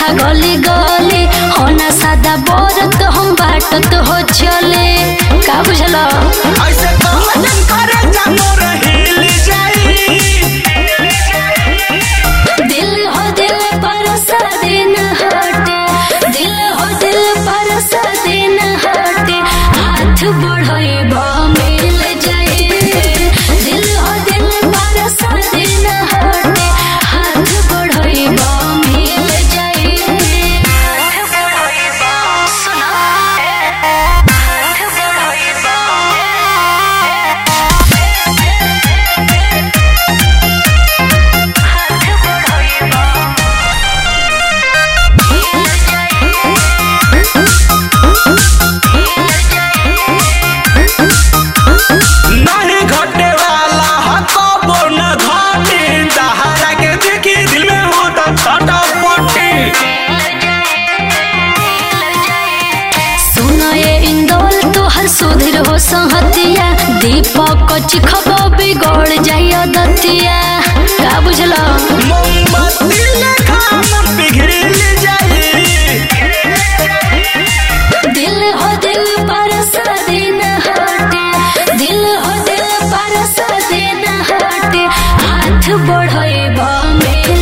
गली गली होना सादा बोरत हम बाटत हो चले का बुझल ऐसे कहन करे जामोर हिल जाई दिल हो दिल पर सदिन हटे दिल हो दिल पर सदिन हटे हाथ बढ़े मिल जाए दिल हो दिल पर सदिन हटे हाथ बढ़े मिल जाए हाथ बढ़े सुना हाथ नहीं घटे वाला हको न घाटे सहारा के देखी दिल में होता छटपटी सुनो ये इंदौल तोहर सुधीर हो संहतिया दीपक चिखबो बिगड़ जाइयो दतिया का बुझलो मोमबत्ती लेखा मन पिघल जाई दिल हो दिल पर सदिन हटे दिल हो दिल पर सदिन हटे हाथ बढ़े मिल